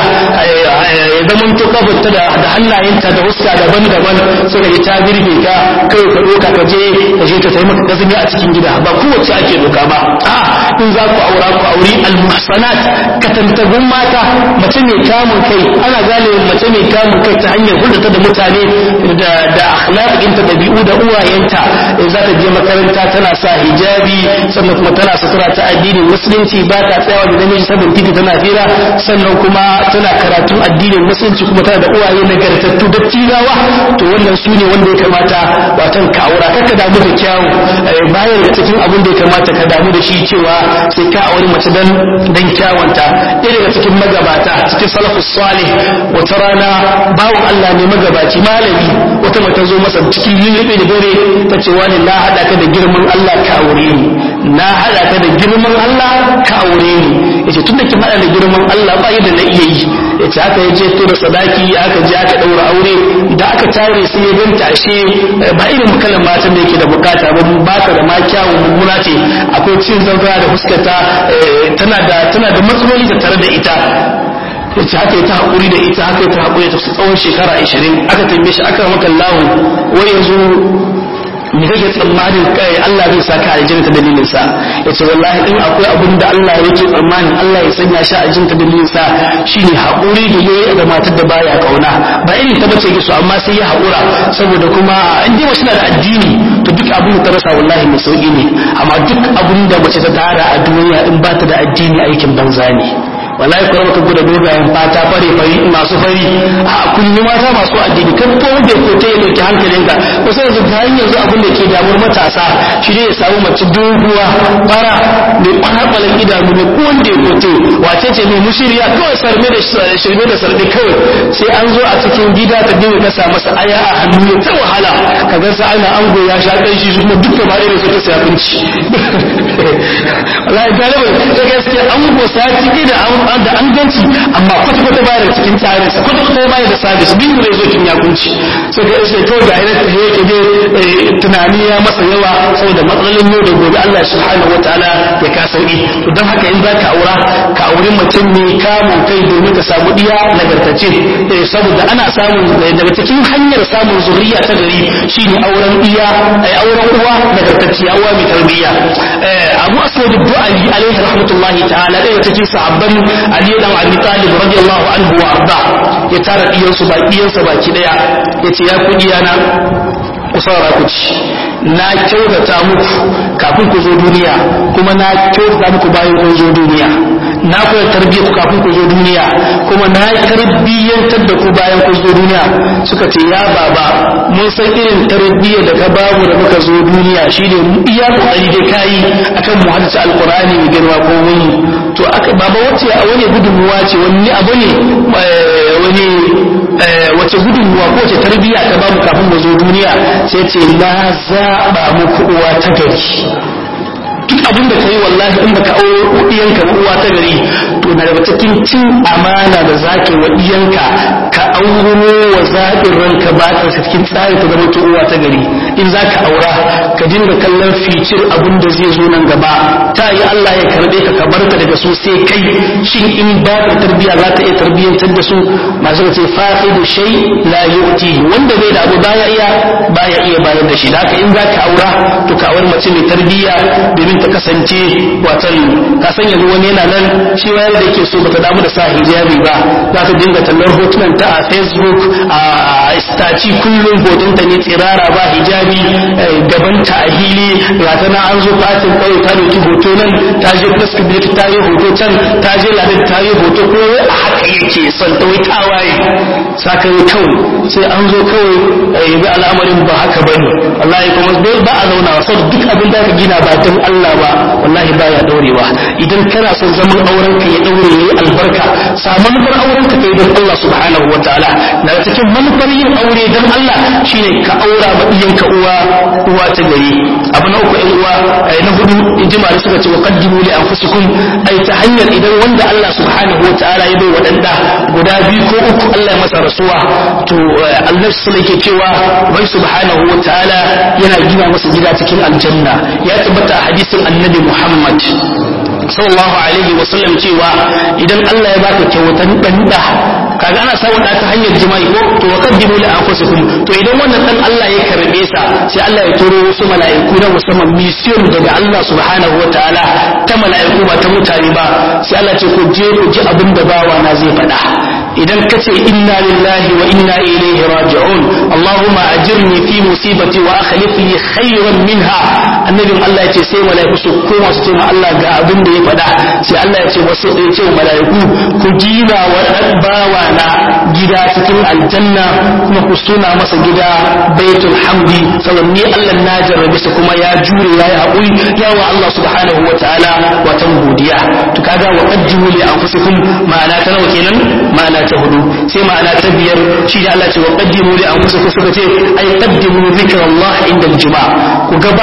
ya zama to kabarta da hannayenta da huska daban-daban suka yi ta girbe ka kai ka doka ka je ka je ta sai maka gazumi a cikin gida ba kowace ake doka ba a in za ku aura ku auri almuhsanat katantagun mata mace mai kamun kai ana gane mace mai kamun kai ta hanyar hulɗata da mutane da da akhlaqinta da bi'u da uwayenta in za ta je makaranta tana sa hijabi sannan kuma tana sutura ta addinin musulunci ba ta tsayawa da namiji sabon titi tana fira sannan kuma tana karatun addinin musulunci kuma tana da uwaye nagartattu da tirawa to wannan su ne wanda ya kamata watan ka aura kaka damu da kyawu bayan da cikin abin da ya kamata ka damu da shi cewa sai ka auri mace dan dan kyawanta ɗaya daga cikin magabata cikin salafus salih wata rana bawon Allah ne magabaci malami wata mata zo masa cikin yin da dare ta ce wani na haɗa ka da girman Allah ka aure ni na hada ka da girman Allah ka aure ni yace tun da kin hada da girman Allah ba yadda na iya yi yace haka ya je to da sadaki aka je aka daura aure da aka tare sai ya ganta ashe ba irin kalan matan da yake da bukata ba ba ta da ma kyawun mummuna ce akwai cin zanzara da fuskata tana da tana da matsaloli da tare da ita yace haka ya ta haƙuri da ita haka ya ta haƙuri ta tsawon shekara 20 aka tambaye shi aka maka lahu wai yanzu me kake tsammanin kai Allah zai saka aljanna ta dalilin sa yace wallahi in akwai abin da Allah yake tsammanin Allah ya sanya shi aljanna ta dalilin sa shine haƙuri da yayi da matar da baya kauna ba irin ta bace gisu amma sai ya haƙura saboda kuma in dai mace na da addini to duk abin da ta rasa wallahi mai sauki ne amma duk abin da mace ta tara a duniya in ba ta da addini aikin banza ne wallahi kuma ka gudu dogayen fata fare fari masu fari a kunni mata masu addini kan ko wanda ko ta dauki hankalinka ko sai yanzu ta yanzu abin da ke damuwar matasa shi ne ya samu mace doguwa fara mai kwanakwalen idanu ne ko wanda ya kote wace ce mai mushiriya kawai sarme da shirme da sarbe kawai sai an zo a cikin gida ta dinga kasa masa aya a hannu ya ta wahala ka ga sa ana ango ya sha kan shi kuma duk da bare suka sai abinci wallahi galiba da gaskiya ango sati da an da an ganci amma kwata-kwata baya da cikin tsarin sa kwata-kwata baya da sabis biyu ne zo kin ya kunci sai ga sai kawai ga irin ta yake dai tunani ya masa yawa saboda matsalolin yau da gobe Allah subhanahu wataala ya ka sauki to dan haka in zaka aura ka auri mutum ne kamun kai domin ka samu diya nagartace saboda ana samun daga cikin hanyar samun zuriya ta gari shine auren iya ai auren uwa nagartacciya uwa mai tarbiyya Abu Aswad ad-Du'ali alaihi rahmatullahi ta'ala ɗaya cikin sahabban Ali dan Abi Talib radiyallahu anhu wa arda ya tara diyansu ba diyansa baki daya yace ya kudi yana ku saurara ku ci na kyautata muku kafin ku zo duniya kuma na kyautata muku bayan kun zo duniya na koyar tarbiyyar ku kafin ku zo duniya kuma na tarbiyyantar da ku bayan kun zo duniya suka ce ya baba mun san irin tarbiyyar da ka bamu da muka zo duniya shine iya kokari dai kayi akan mu hadisi alqur'ani mai girma ko wani to aka baba wace a wani gudunmuwa ce wani abu ne wani wace gudunmuwa ko wace tarbiyya ka bamu kafin mu zo duniya sai ce na zaɓa muku uwa ta gari duk abin da kai wallahi in baka auro iyanka ba uwa ta gari to na daga cikin cin amana da zaka wa iyanka ka auro wa zaɓin ranka ba ka cikin tsari ta zama uwa ta gari in zaka aura ka dinga kallon ficir abin da zai zo nan gaba ta yi Allah ya karbe ka ka barka daga su sai kai shin in ba ka tarbiya za ka iya tarbiyyantar da su masu ce fa'idu shay la yu'ti wanda bai da abu baya iya baya iya bayar da shi da haka in zaka aura to ka aure mace mai tarbiyya domin ta kasance watan ka san yanzu wani yana nan shi wayar da yake so bata damu da sa hijabi ba za ta dinga tallar hotunan ta a facebook a staci kullum hoton ta ne tsirara ba hijabi gaban ta a hili ga ta na an zo fatin kawai ta dauki hoto nan ta je prescribute ta yi hoto can ta je ladin ta yi hoto ko a haka yake son ta wai tawaye saka yi kawai sai an zo kawai yi al'amarin ba haka bane wallahi kuma ba a zauna saboda duk abin da ka gina ba don Allah ba wallahi baya daurewa idan kana son zaman auren ka ya daure yayi albarka sa manufar auren ka kai don Allah subhanahu wataala daga cikin manufar yin aure don Allah shine ka aura ma iyanka uwa uwa ta gari abu na uku uwa na hudu ijma da suka ce wa qaddimu li anfusikum ai ta hanyar idan wanda Allah subhanahu wataala ya bai wadanda guda biyu ko uku Allah ya masa rasuwa to Allah sallallahu yake cewa wai subhanahu wataala yana gina masa gida cikin aljanna ya tabbata hadisin annabi Muhammad sallallahu alaihi wasallam cewa idan Allah ya baka kyautan dan da kaga ana samun da ta hanyar jima'i ko to wa qaddimu li anfusikum to idan wannan dan Allah ya karbe sa sai Allah ya turo wasu mala'iku na musamman mission daga Allah subhanahu wataala ta mala'iku ba ta mutane ba sai Allah ce ku je ku ji abin da bawa na zai faɗa idan ka ce inna lillahi wa inna ilaihi raji'un Allahumma ajirni fi musibati wa akhlif li khayran minha annabin Allah ya ce sai mala'iku su koma su ce ma Allah ga abin da ya faɗa sai Allah ya ce wasu ya ce mala'iku ku gina wa bawa na gida cikin aljanna kuma ku suna masa gida baitul hamdi saboda ni Allah na jarrabe su kuma ya jure ya yi haƙuri ya wa Allah subhanahu wa ta'ala watan godiya to kaga wa qaddimu li anfusikum ma'ana ta nawa kenan ma'ana ta hudu sai ma'ana ta biyar shi da Allah ce wa qaddimu li anfusikum suka ce ai qaddimu zikrallah inda al-jima ku gabatar da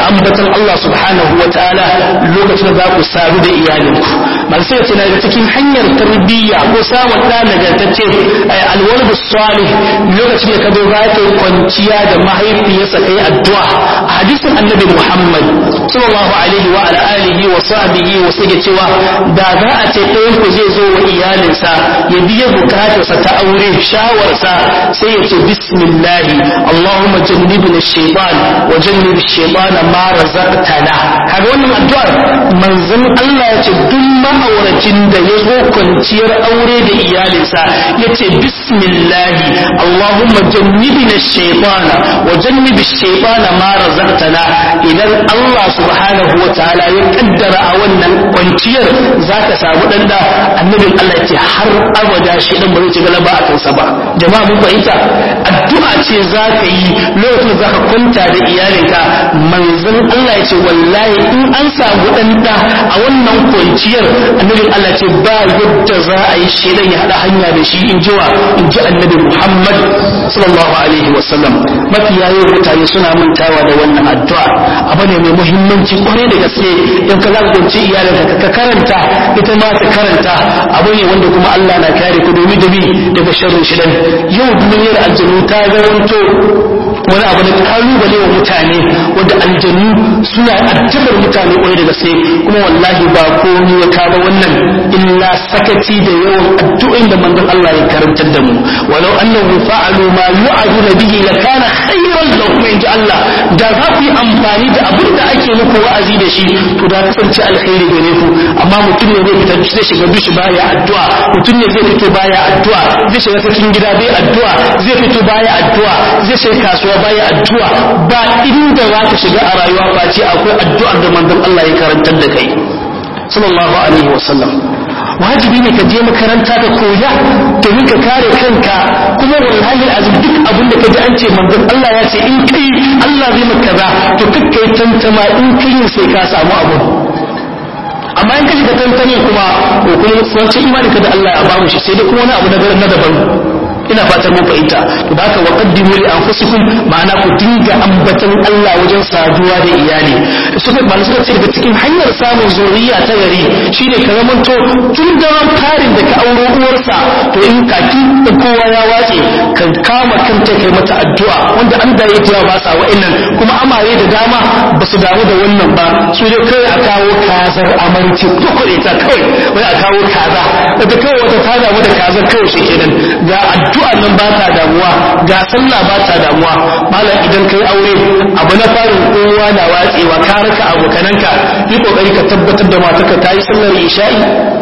ambatan Allah subhanahu wa ta'ala lokacin da za ku sadu da iyalinku man sai ce daga cikin hanyar tarbiyya ko samun ɗa nagartacce alwaldu salih lokacin da ka zo za ka yi kwanciya da mahaifiyarsa kai addu'a a hadisin annabi Muhammad sallallahu alaihi wa ala alihi wa sahbihi wa sake cewa da za a ce ɗayan ku zai zo wa iyalinsa ya biya bukatarsa ta aure shawarsa sai ya ce bismillahi Allahumma jannibna shaytan wa jannib shaytan ma razaqtana kaga wannan addu'ar manzon Allah ya ce duk ma'auracin da ya zo kwanciyar aure da iyalinsa ya ce bismillahi Allahumma jannibna shaytan wa jannib shaytan ma razaqtana idan Allah subhanahu wa ta'ala ya kaddara a wannan kwanciyar zaka samu dan da annabin Allah ya ce har abada shi dan ba zai ci galaba a kansa ba jama'a mun fahimta addu'a ce za ka yi lokacin za ka kwanta da iyalinka manzon Allah ya ce wallahi in an samu ɗan ɗa a wannan kwanciyar annabin Allah ce ba yadda za a yi shedan ya haɗa hanya da shi in jiwa in ji annabi Muhammad sallallahu alaihi wasallam mafi yayin mutane suna mantawa da wannan addu'a abu ne mai muhimmanci kwarai da gaske in ka zagunci iyalinka ka karanta ita ma ta karanta abu ne wanda kuma Allah na kare ku domin da bi daga sharrin shidan yau duniyar aljanu ta zamanto wani abu na kalubale wa mutane wanda aljanu suna addabar mutane kwarai da gaske kuma wallahi ba komai ya kaba wannan illa sakaci da yawan addu'o'in da manzon Allah ya karantar da mu walau annahu fa'alu ma yu'aduna bihi lakana khayran lahum inji Allah da za ku yi amfani da abin da ake muku wa'azi da shi to da kasance alkhairi gare ku amma mutum ne zai fita zai shiga dushi baya addu'a mutum ne zai fito baya addu'a zai shiga cikin gida bai addu'a zai fito baya addu'a zai shiga kasuwa baya addu'a ba inda za ka shiga a rayuwa face akwai addu'ar da manzon Allah ya karantar da kai sallallahu alaihi wasallam wajibi ne ka je makaranta ka koya domin ka kare kanka kuma wallahi azum duk abin da ka ji an ce manzon Allah ya ce in kai Allah zai maka kaza to kakkai tantama in kai sai ka samu abu amma in ka shiga tantane kuma ko kuma wancan imani ka da Allah ya bamu shi sai dai kuma wani abu na daban ina fatan mun fahimta to da haka waqaddimu li anfusikum ma'ana ku dinga ambatan Allah wajen saduwa da iyali suka ba suka ce daga cikin hanyar samun zuriya ta gari shine ka zamanto tun daren farin da ka auro uwarsa to in kaki in kowa ya wace ka kama kanta kai mata addu'a wanda an da ya ba sa wa'annan kuma amare da dama ba su damu da wannan ba su dai kai a kawo kazar amarci ko kuɗe ta kawai wai a kawo kaza daga kawai wata ta damu da kazar kawai shi kenan ga addu'a addu'a nan ba ta damuwa ga sallah ba ta damuwa malam idan kai aure abu na farin kowa na watsewa ka raka abokananka yi kokari ka tabbatar da matarka ta yi sallar isha'i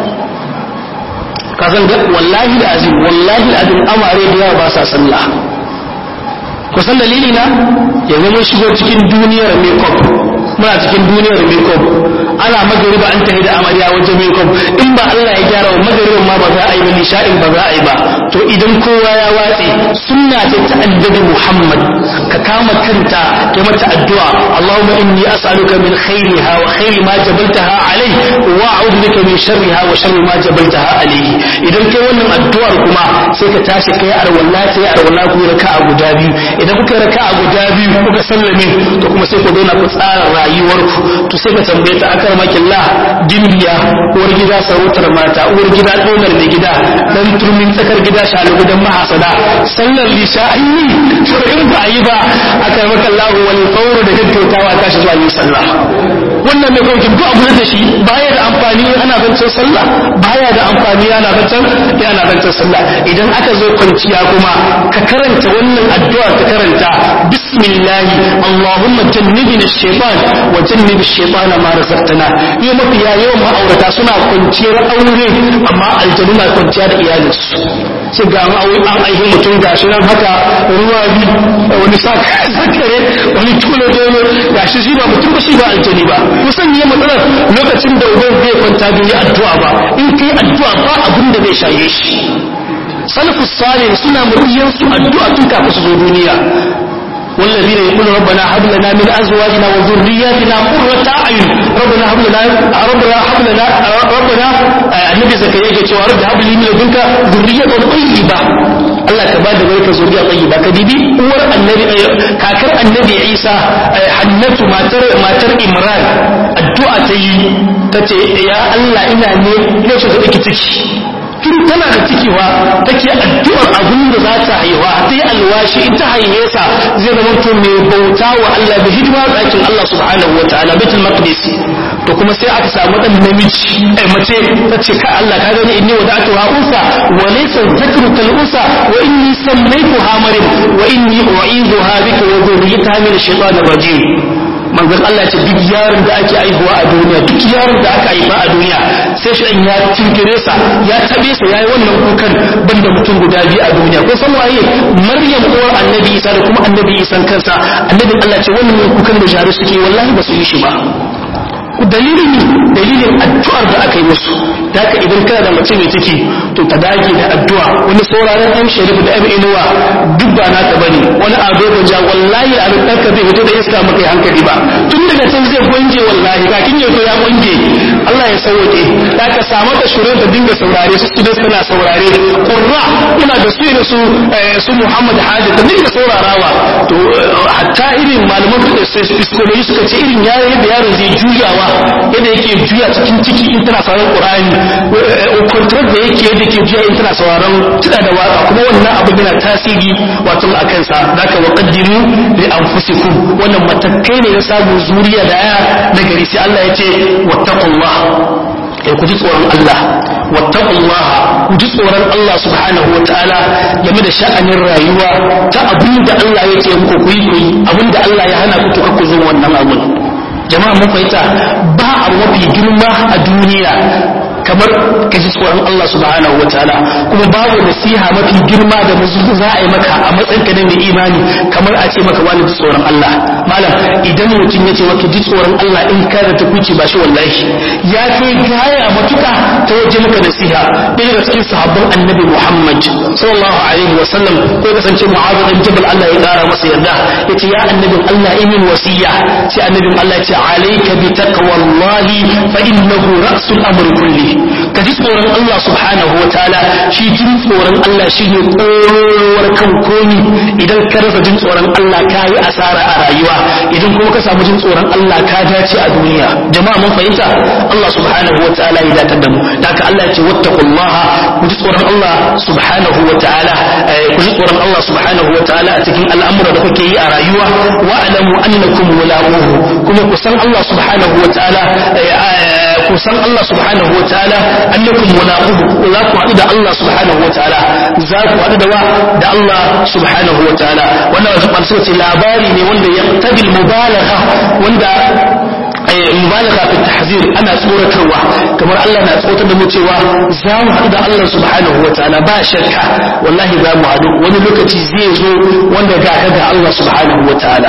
ka san wallahi da azim wallahi da azim amare da yawa ba sa sallah ku san dalili na yanzu mun shigo cikin duniyar makeup muna cikin duniyar makeup ana magariba an tafi da amarya wajen makeup in ba Allah ya gyara wa magaribin ma ba za a yi ba nisha'in ba za a yi ba to idan kowa ya watse sunna ce ta annabi Muhammad ka kama kanta kai mata addu'a Allahumma inni as'aluka min khairiha wa khairi ma jabaltaha alayhi wa a'udhu bika min sharriha wa sharri ma jabaltaha alayhi idan kai wannan addu'ar kuma sai ka tashi kai arwalla sai arwalla ku raka'a guda biyu idan kuka raka'a guda biyu kuka sallame to kuma sai ku zauna ku tsara rayuwarku to sai ka tambaye ta akar makillah dimbiya uwar gida sarautar mata uwar gida donar mai gida dan turmin tsakar gida shalugu dan mahasada sallar lisha an yi to in ba a yi ba akar makillah wal fawru da gaggautawa tashi zuwa yin sallah wannan mai kawai duk abu da shi baya da amfani ana zancen sallah baya da amfani ana zancen yana zancen sallah idan aka zo kwanciya kuma ka karanta wannan addu'a ka karanta bismillah allahumma jannibna ash-shaytan wa jannib ash-shaytan ma razaqtana yau mafi yawan ma'aurata suna kwanciyar aure amma aljanu na kwanciya da iyalinsu sai ga ma'aure an aihi mutum gashi nan haka ruwa bi wani sakare wani tule dole gashi shi ba mutum ba shi ba aljani ba kusan ne matsalar lokacin da uban zai kwanta bai yi addu'a ba in kai addu'a ba abin da zai shaye shi salafus salih suna muriyan su addu'a tun kafin su zo duniya والذين يقولون ربنا هب لنا من ازواجنا وذرياتنا قرة اعين ربنا هب لنا ربنا هب لنا ربنا النبي زكريا يقول cewa rabbi hab li min ladunka dhurriyatan tayyiba Allah ka bada barka zuriya tayyiba ka dibi uwar annabi kakar annabi isa hannatu matar matar imran addu'a ta yi ta ce ya Allah ina ne ina so ta ɗauki ciki tun tana da cikiwa take addu'ar abin da za ta haihuwa sai alwashi in ta haihe sa zai zama to mai bauta wa Allah da hidima ɗakin Allah subhanahu wa ta'ala baitul maqdis to kuma sai aka samu dan namiji ai mace ta ce ka Allah ka gani inni wada'tu ha unsa wa laysa dhakru kal unsa wa inni sammaytuha maryam wa inni u'idhuha bika wa dhurriyyataha min ash-shaytanir rajim manzon Allah ce duk yaron da ake aihuwa a duniya duk yaron da aka haifa a duniya sai shi ya tinkire sa ya tabe sa yayi wannan kukan banda mutum guda biyu a duniya ko san waye Maryam uwar Annabi Isa da kuma Annabi Isa kansa annabin Allah ce wannan kukan da jare suke wallahi ba su yi shi ba dalilin dalilin addu'ar da aka yi musu da haka idan kana da mace mai ciki to ta dage da addu'a wani sauraron ɗan sharif da ɗan inuwa duk ba naka bane wani ado gwanja wallahi a ɗan ka zai fito da iska maka yi hankali ba tun daga can zai gwanje wallahi kakin yau ya gwanje Allah ya sauke da ka samu da shurin da dinga saurare su su suna saurare qurra muna da su da su su Muhammad Hadi da dinga saurarawa to hatta irin malaman da psikologi suka ce irin yayin da yaron zai juyawa yadda yake juya cikin ciki in tana sauraron Qur'ani control da yake yadda yake juya in tana sauraron tida da waka kuma wannan abu yana tasiri wato a kansa zaka wa qaddimu li anfusikum wannan matakai ne na samun zuriya da ya na gari sai Allah ya ce wattaqullah ya ku ji tsoron Allah wattaqullah ku ji tsoron Allah subhanahu wataala game da sha'anin rayuwa ta abin da Allah ya ce muku ku yi abin da Allah ya hana ku to ku zo wannan abun jama'a mun fahimta ba a mafi girma a duniya kamar ka ji tsoron Allah subhanahu wataala kuma babu nasiha mafi girma da musulmi za a yi maka a matsayin ka na mai imani kamar a ce maka wani ji tsoron Allah malam idan mutum ya ce maka ji tsoron Allah in ka da takuci ba shi wallahi ya kai gaya matuka ta waje maka nasiha ɗaya daga cikin sahabban annabi Muhammad sallallahu alaihi wa sallam ko kasance mu'adh bin jabal Allah ya kara masa yarda yace ya annabin Allah imin wasiya sai annabin Allah ya ce alayka bi taqwallahi fa innahu ra'sul amri kulli ka ji tsoron Allah subhanahu wa ta'ala shi jin tsoron Allah shi ne tsorowar kan komi idan ka rasa jin tsoron Allah ka yi asara a rayuwa idan kuma ka samu jin tsoron Allah ka dace a duniya jama'a mun fahimta Allah subhanahu wa ta'ala ya datar da mu da haka Allah ya ce wattaqullaha ku ji tsoron Allah subhanahu wa ta'ala ku ji tsoron Allah subhanahu wa ta'ala a cikin al'amura da kuke yi a rayuwa wa alamu annakum mulaquhu kuma ku san Allah subhanahu wa ta'ala ku san Allah subhanahu wa ta'ala annakum mulaquhu za ku haɗu da Allah subhanahu wa ta'ala za ku haɗu da wa da Allah subhanahu wa ta'ala wannan wasu ɓarsu ce labari ne wanda ya tabil mubalagha wanda mubalaga fi tahzir ana tsoratarwa kamar Allah na tsoratar da mu cewa za mu haɗu da Allah subhanahu wa ta'ala ba shakka wallahi za mu haɗu wani lokaci zai zo wanda ga ka ga Allah subhanahu wa ta'ala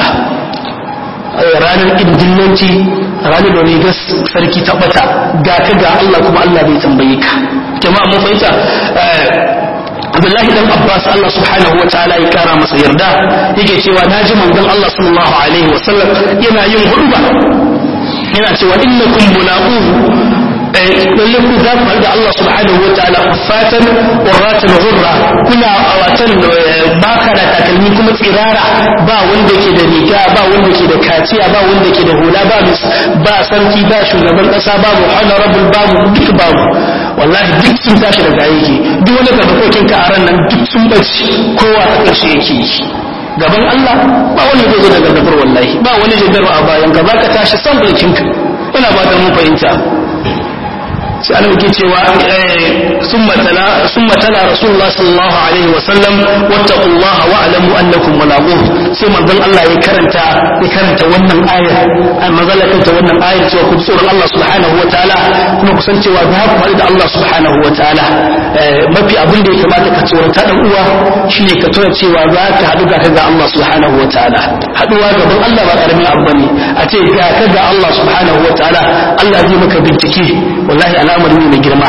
ranar indillanci ranar da rigar sarki ta bata ga ka ga Allah kuma Allah bai tambaye ka jama'a mun fahimta Abdullahi dan Abbas Allah subhanahu wa ta'ala ya kara masa yarda yake cewa naji manzon Allah sallallahu alaihi wa sallam yana yin hudba yana cewa innakum mulaqu lalle ku za ku haɗu da Allah subhanahu wa ta'ala kuffatan urratan ghurra kuna awatan baka da takalmi kuma tsirara ba wanda ke da riga ba wanda ke da kaciya ba wanda ke da hula ba ba sarki ba shugaban kasa babu honorable babu duk babu wallahi duk sun tashi daga aiki duk wanda ka dokokin ka a ran nan duk sun bace kowa a ƙarshe yake yi gaban Allah ba wanda zai zo da gargabar wallahi ba wani jiddarwa a bayan ka baka tashi san bulkinka ina ba da mun fahimta sai ana yake cewa summa tala summa tala rasulullah sallallahu alaihi wa sallam wattaqullaha wa alamu annakum mulaquh sai manzon Allah ya karanta ya karanta wannan aya manzon Allah karanta wannan aya cewa ku tsoron Allah subhanahu wa ta'ala kuma ku san cewa za ku haɗu da Allah subhanahu wa ta'ala mafi abin da ya kamata ka tsorata dan uwa shine ka tuna cewa za ka haɗu ga ka ga Allah subhanahu wa ta'ala haɗuwa gaban Allah ba karamin abu bane a ce ga ka ga Allah subhanahu wa ta'ala Allah zai maka bincike wallahi al'amari ne mai girma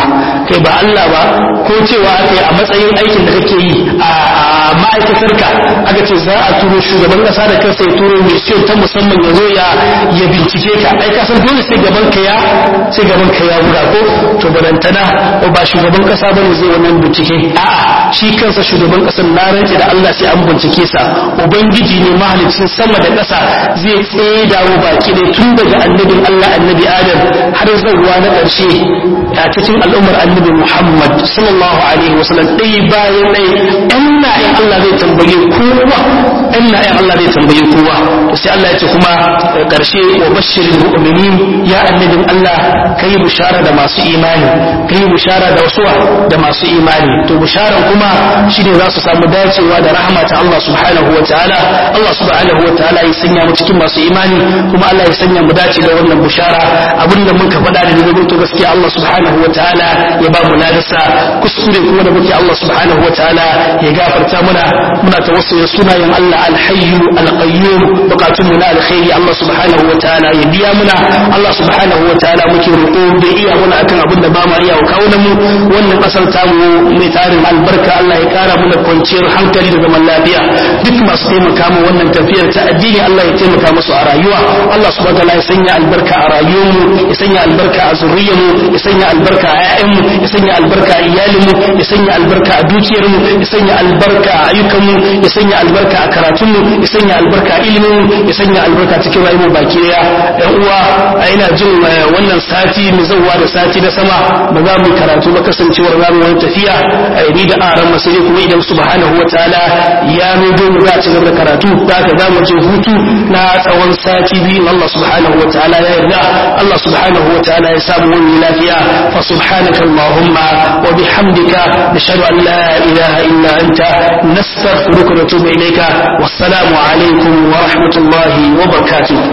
kai ba Allah ba ko cewa aka yi a matsayin aikin da kake yi a ma'aikatarka aka ce za a turo shugaban kasa da kansa ya turo mission ta musamman ya zo ya ya bincike ka ai ka san dole sai gaban ka ya sai gaban ka ya buga ko to barantana ba shugaban kasa bane zai wannan bincike a'a shi kansa shugaban kasar na rantsi da Allah sai an bincike sa ubangiji ne mahalicin sama da ƙasa zai tsaye dawo baki ne tun daga annabin Allah annabi Adam har zuwa na ƙarshe a cikin al'ummar annabi Muhammad sallallahu alaihi wasallam dai bayan dai ɗan na'in Allah zai tambaye kowa ɗan na'in Allah zai tambaye kowa sai Allah ya ce kuma ƙarshe wa bashirin mu'minin ya annabin Allah kai bushara da masu imani kai bushara da wasu da masu imani to busharan kuma shine za su samu dacewa da rahama ta Allah subhanahu wa ta'ala Allah subhanahu wa ta'ala ya sanya mu cikin masu imani kuma Allah ya sanya mu dace da wannan bushara abinda muka faɗa da daga to gaskiya Allah subhanahu wa ta'ala ya ba mu ladasa kuskure kuma da muke Allah subhanahu wa ta'ala ya gafarta muna muna tawassuli sunayen Allah al-hayyu al-qayyum bukatun mu na alkhairi Allah subhanahu wa ta'ala ya biya muna Allah subhanahu wa ta'ala muke roƙo da iya muna akan abin da ba mu iya kawo mu wannan kasar tamu mai tarin albarka Allah ya kara mana kwanciyar hankali da zaman lafiya duk masu taimaka mu wannan tafiyar ta addini Allah ya taimaka musu a rayuwa Allah subhanahu wa ta'ala ya sanya albarka a rayuwarmu ya sanya albarka a zuriyarmu ya sanya albarka a ƴaƴanmu ya sanya albarka a iyalinmu ya sanya albarka a dukiyarmu ya sanya albarka a ayyukanmu ya sanya albarka a karatunmu ya sanya albarka a iliminmu ya sanya albarka cikin rayuwar baki daya ɗan uwa a ina jin wannan sati mai zauwa da sati na sama ba za mu karatu ba kasancewar za mu wani tafiya ni da aran masiri kuma idan subhanahu wa ta'ala ya nudo mu za a ci gaba da karatu da ka za mu je hutu na tsawon sati biyu Allah subhanahu wa ta'ala ya yarda Allah subhanahu wa ta'ala ya samu wani lafiya fa subhanaka allahumma wa bihamdika nashhadu an la ilaha illa anta nastaghfiruka wa natubu ilayka wassalamu alaikum wa rahmatullahi wa barakatuh